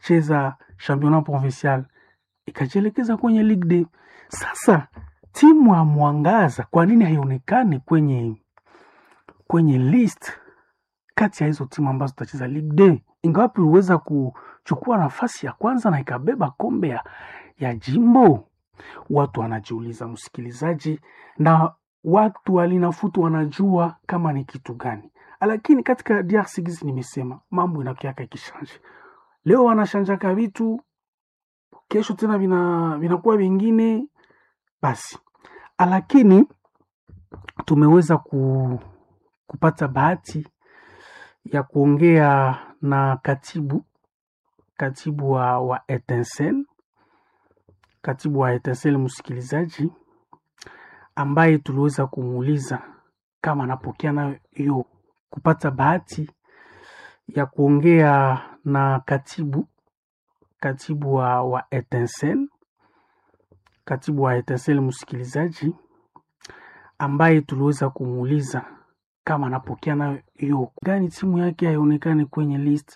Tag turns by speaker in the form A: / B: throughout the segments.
A: kucheza championnat provincial ikajielekeza kwenye Ligue D. Sasa timu ya Mwangaza kwa nini haionekani kwenye kwenye list kati ya hizo timu ambazo zitacheza Ligue D, ingawapi iliweza kuchukua nafasi ya kwanza na ikabeba kombe ya, ya jimbo? Watu wanajiuliza, msikilizaji, na watu walinafutu wanajua kama ni kitu gani, lakini katika DRC gizi nimesema mambo inakiaka ikishanje. Leo wanashanjaka vitu, kesho tena vina vinakuwa vingine basi, lakini tumeweza ku, kupata bahati ya kuongea na katibu katibu wa, wa Etincelle katibu wa Etincelle msikilizaji, ambaye tuliweza kumuuliza kama anapokea nayo hiyo kupata bahati ya kuongea na katibu katibu wa, wa Etincelle katibu wa Etincelle msikilizaji, ambaye tuliweza kumuuliza kama anapokea nayo hiyo gani timu yake haionekani kwenye list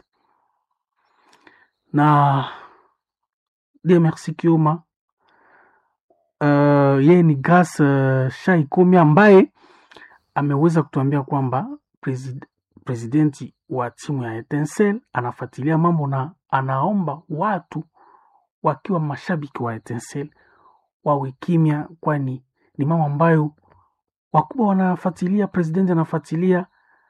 A: na de merci Kioma uh, yeye ni Grace uh, Shaikomi ambaye ameweza kutuambia kwamba presid presidenti wa timu ya Etincelle anafuatilia mambo na anaomba watu wakiwa mashabiki wa Etincelle wawe kimya, kwani ni mambo ambayo wakubwa wanafuatilia, presidenti anafuatilia,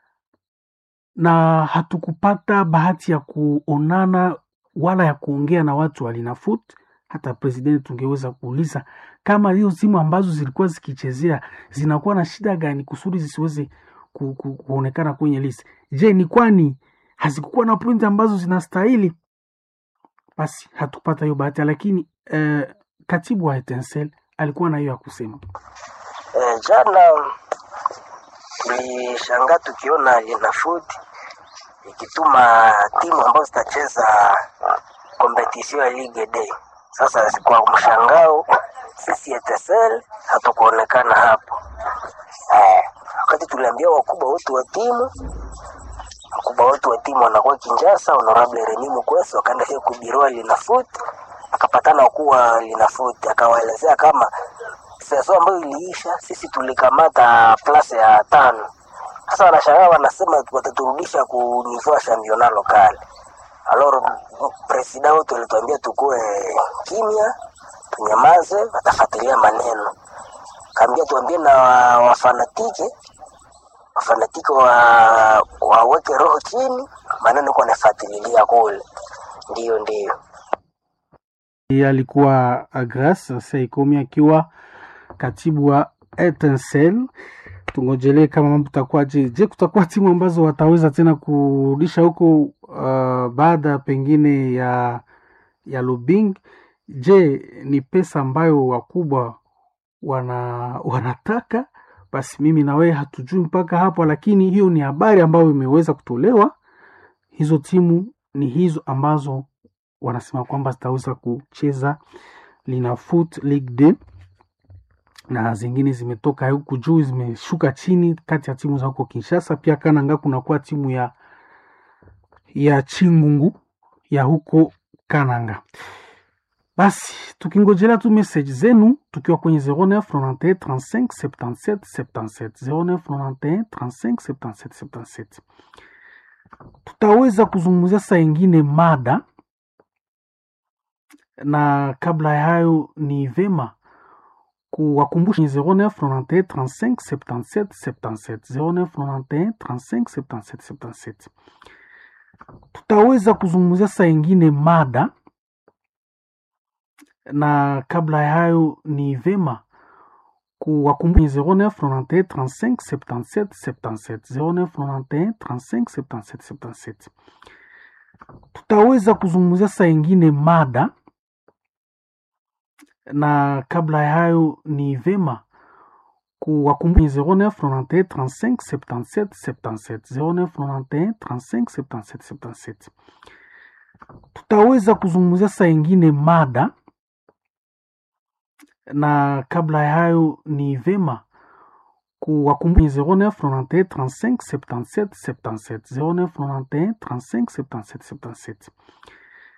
A: na hatukupata bahati ya kuonana wala ya kuongea na watu walinafut. Hata presidenti tungeweza kuuliza kama hiyo timu ambazo zilikuwa zikichezea zinakuwa na shida gani kusudi zisiweze ku, ku, kuonekana kwenye list. Je, ni kwani hazikukuwa na pointi ambazo zinastahili? Basi hatukupata hiyo bahati, lakini eh, katibu wa Etincelle alikuwa na hiyo ya kusema.
B: Eh, jana tulishangaa tukiona Linafoot ikituma timu ambazo zitacheza kompetisio ya Ligue D. Sasa kwa mshangao sisi Etincelle hatukuonekana hapo. Eh, wakati tuliambia wakubwa wote wa timu wakubwa wote wa timu wanakuwa Kinshasa, honorable Remy Mukwesi wakaenda hiyo kubirua Linafoot, akapatana kuwa Linafoot, akawaelezea kama seso ambayo iliisha, sisi tulikamata plase ya tano. Sasa wanashangaa wanasema wataturudisha ku niveau championnat local. Alors president wetu alituambia tukue kimya, tunyamaze, watafuatilia maneno. Kaambia tuambie na wafanatike wafanatike wa waweke roho chini, maneno kwa nafuatililia kule. Ndiyo, ndiyo.
A: Yeye alikuwa Grace Saikomi akiwa katibu wa Etincelle. Tungojelee kama mambo takuwaje. Je, kutakuwa timu ambazo wataweza tena kurudisha huko uh, baada pengine ya ya Lubing? Je, ni pesa ambayo wakubwa wana wanataka? Basi mimi na wewe hatujui mpaka hapo, lakini hiyo ni habari ambayo imeweza kutolewa. Hizo timu ni hizo ambazo wanasema kwamba zitaweza kucheza Linafoot Ligue D na zingine zimetoka huku juu zimeshuka chini, kati ya timu za huko Kinshasa. Pia Kananga kunakuwa timu ya ya Chingungu ya huko Kananga. Basi tukingojelea tu message zenu tukiwa kwenye 09 91 35 77 77 09 91 35 77 77 tutaweza kuzungumzia saa ingine mada na kabla ya hayo ni vema kuwakumbusha 09 91 35 77 77 09 91 35 77 77 tutaweza kuzungumzia saa ingine mada na kabla ya hayo ni vema kuwakumbusha 09 91 35 77 77 09 91 35 77 77 tutaweza kuzungumzia saa ingine mada na kabla ya hayo ni vema kuwakumbusha 09 91 35 77 77 09 91 35 77 77 tutaweza kuzungumzia saa ingine mada na kabla ya hayo ni vema kuwakumbusha 09 91 35 77 77 09 91 35 77 77